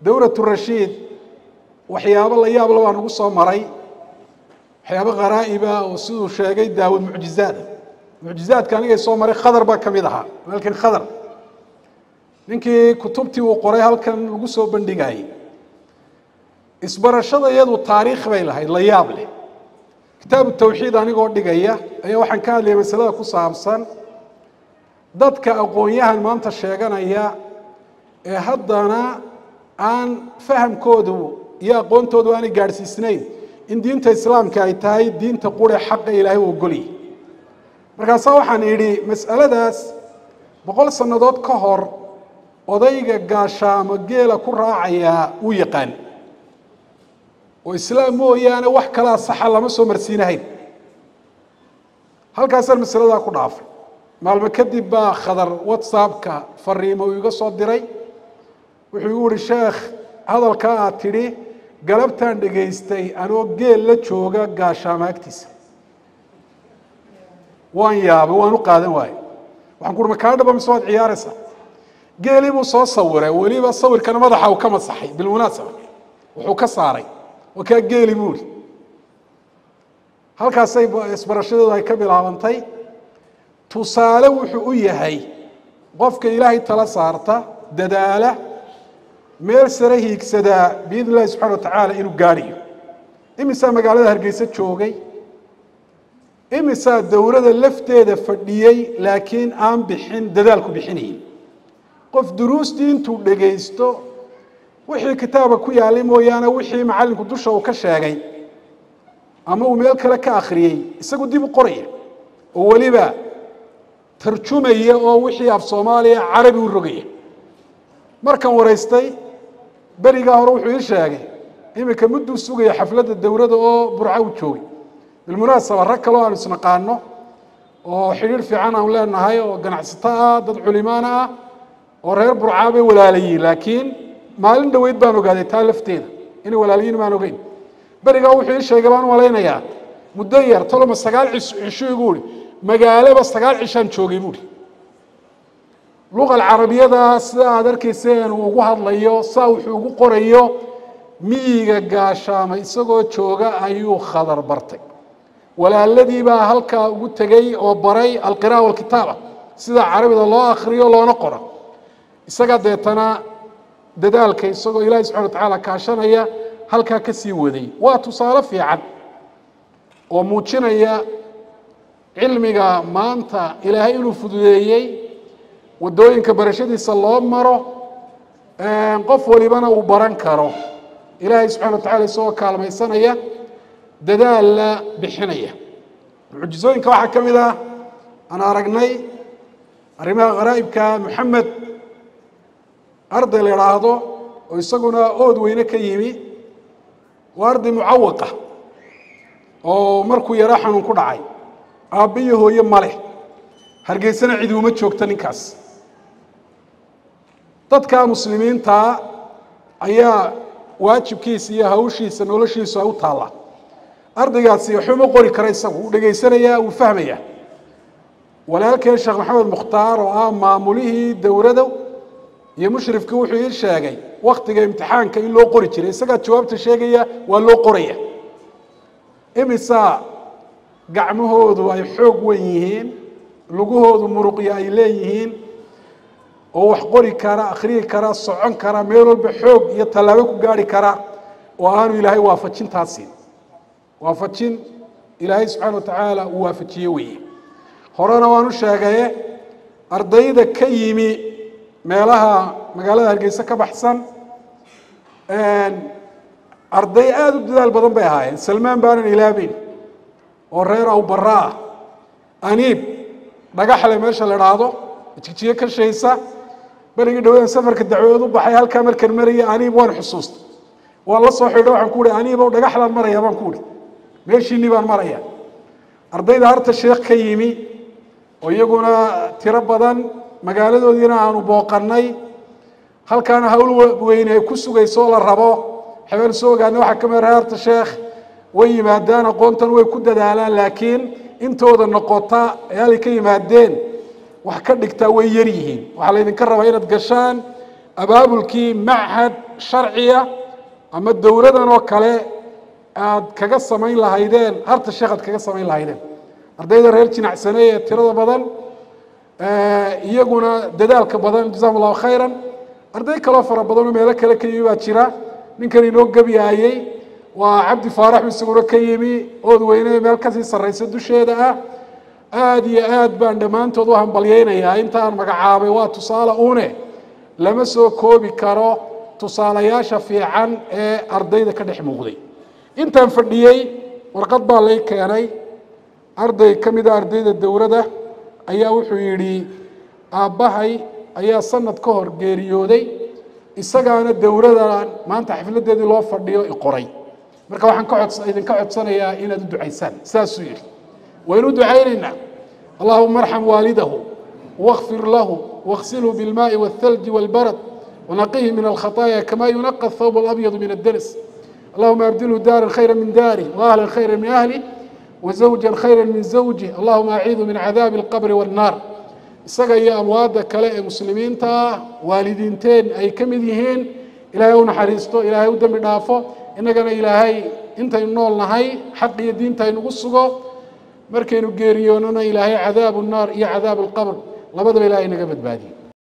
dowlatu rashiid waxyaabo la yaab la baa nagu soo maray waxyaabo kharaa'iba oo siduu sheegay daawud mucjizaada mucjizaadka anigay soo maray khadar baa ka mid ahaa walaalkan khadar ninkii kutubtii uu qoray halkan lagu soo bandhigayay isbarashada iyadu taariikh bay lahayd la yaab leh kitaabu tawxiid anigoo dhigaya ayaa waxaan ka hadlaya masalada ku saabsan dadka aqoon-yahan maanta sheeganaya ee haddana aan fahamkoodu iyo aqoontoodu aanay gaadhsiisnayn in diinta islaamka ay tahay diinta qure xaqa ilaahay u ogolyahy markaasaa waxaan idhi mas'aladaas boqol sannadood ka hor odayga gaashaamo geela ku raacayaa wuu yaqaan oo islaam mooyaane wax kalaa saxa lama soo marsiinahayn halkaasaan masaladaa ku dhaafay maalmo kadib baa khadar whatsappka fariimo uu iga soo diray wuxuu igu yihi sheekh hadalkaa aad tidhi galabtaan dhegaystay anoo geel la jooga gaashaamo agtiisa waan yaabay waan u qaadan waayey waxaan ku uhi makaa dhaba mise waad ciyaaraysaa geelii buu soo sawiray weliba sawirkana madaxa uu ka masaxay bilmunaasaba wuxuu ka saaray waa kaa geeli buu ihi halkaasay isbarashadeedu ay ka bilaabantay tusaale wuxuu u yahay qofka ilaahay tala saarta dadaala meel sare hiigsadaa biidn illahi subxana wa tacaala inuu gaadhiyo imisaa magaalada hargeysa joogay imisaa dowladda lafteeda fadhiyey laakiin aan bixin dadaalku bixinayin qof duruustii intuu dhegaysto wixii kitaabka ku yaalay mooyaane wixii macallinku dusha uu ka sheegay ama uu meel kale ka akhriyey isagu dib u qoraya oo weliba tarjumaya oo wixii af soomaaliya carabi u rogaya markan waraystay berigaa hore wuxuu ii sheegay iminka mudduu sugaya xafladda dowladda oo burca u joogay bilmunaasaba rag kaleo aanu isnaqaano oo xidhiir fiican aanu leenahay oo ganacsato ah dad culimaana ah oo reer burcaa bay walaalayiin laakiin maalin dhoweyd baan ogaaday taa lafteeda inay walaalayiin maan ogeyn berigaa wuxuu ii sheegay baan u malaynayaa muddo yar toloma sagaal cisho igu ihi magaalaba sagaal cishaan joogay buuhi luqa alcarabiyada sida aad arkayseen uu ugu hadlayo saa wuxuu ugu qorayo miyiga gaashaama isagoo jooga ayuu khadar bartay walaaladii baa halkaa ugu tegey oo baray alqira'a walkitaaba sida carabida loo akriyo loona qoro isaga deetana dadaalka isagoo ilaahi subxana wa tacaala kaashanaya halkaa ka sii waday waa tusaale fiican oo muujinaya cilmiga maanta ilaahay inuu fududeeyey waddooyinka barashadiisa loo maro qof walibana uu baran karo ilaahay subxana wa tacala isagoo kaalmaysanaya dadaalla bixinaya mucjizooyinka waxaa ka mid ah aan aragnay arrimaha kharaa'ibka moxamed arday la idhaahdo oo isaguna ood weyne ka yimi waa arday mucawaqa oo markuu yaro xanuun ku dhacay aabba iyo hooye maleh hargeysana cidi uma joogta ninkaas dadka muslimiintaa ayaa waajibkiisa iyo hawshiisa noloshiisu ay u taallaa ardaygaasi waxuma qori kara isagu wuu dhegaysanayaa wuu fahmayaa walaalkeen sheekh maxamed mukhtaar oo ah maamulihii dowladda iyo mushrifkii wuxuu ii sheegay waktiga imtixaanka in loo qori jiray isagaa jawaabta sheegaya waa loo qoraya imisaa gacmahoodu ay xoog wen yihiin lugahoodu muruqya ay leeyihiin oo wax qori kara akhriyi kara socon kara meel walba xoog iyo tallaabo ku gaari kara oo aanu ilaahay waafajintaasi waafajin ilaahay subxaana wa tacaala uu waafajiye weeye horena waan u sheegaye ardayda ka yimi meelaha magaalada hargeysa ka baxsan arday aada u dadaal badan bay ahaayeen salmaan baanan ilaabeyn oo reer awbara ah aniib dhagaxle meesha la idhaahdo jigjiyo ka shaysa berigii dhawedan safarka dacwadeed u baxay halkaa markan maraya aniib waan xusuusta waan la soo xidho waxaan ku uhi aniibow dhagaxlaan maraya baan ku uhi meeshiinii baan maraya ardayda harta sheekh ka yimi oo iyaguna tiro badan magaaladoodiina aanu booqannay halkaana hawl weyne ay ku sugayso oo la rabo xabeen soo ogaana waxaa ka mid harta sheekh way yimaadaan aqoontan way ku dadaalaan laakiin intooda noqota ee halay ka yimaadeen wax ka dhigtaa way yar yihiin waxaa laydinka rabaa inaad gashaan abaabulkii machad sharciya ama dowladan oo kale aad kaga samayn lahaydeen harta sheekh aad kaga samayn lahaydeen ardayda reer jinacsane ee tirada badan iyaguna dadaalka badan jazakum allahu khayran arday kaloo fara badan oo meelo kale ka yimi baa jira ninkan inoo gebyaayey waa cabdi faarax isaguna ka yimi ood weyne meel kasii sarraysa dusheeda ah aada iyo aad baan dhammaantood u hambalyeynayaa intaan magacaabay waa tusaale une lama soo koobi karo tusaalayaasha fiican ee ardayda ka dhex muuqday intaan fadhiyey warqad baa lay keenay arday ka mida ardayda dowladda ayaa wuxuu yidhi aabbahay ayaa sanad ka hor geeriyooday isagaana dowladan maanta xafladeedii loo fadhiyo iqoray marka waxaan ka codsa idinka codsanayaa inaad u ducaysaan saasuu yidhi waynu u ducaynaynaa allahuma arxam waalidahu واغfir lahu واغsilhu bاlmaءi والثلج والbarد ونقيه min الkhaطايا kama يuنقى الثوب الأبيض min الdنس اللهma أbdilhu dاrا khيرا min dاrه وأهلا khيرا min أهله وزوجا khيرا min زوجه اللهma أعiidu min عadاaب الqبر والناr isaga iyo amwaada kale ee muslimiinta ah waalidiinteen ay ka mid yihiin ilaahay u naxariisto ilaahay u dembi dhaafo innagana ilaahay intaynu nool nahay xaq iyo diinta aynugu sugo markaynu geeriyoonana ilaahay cadaabu الnaar iyo cadaabu الqبr labadaba ilahay naga badbaadiye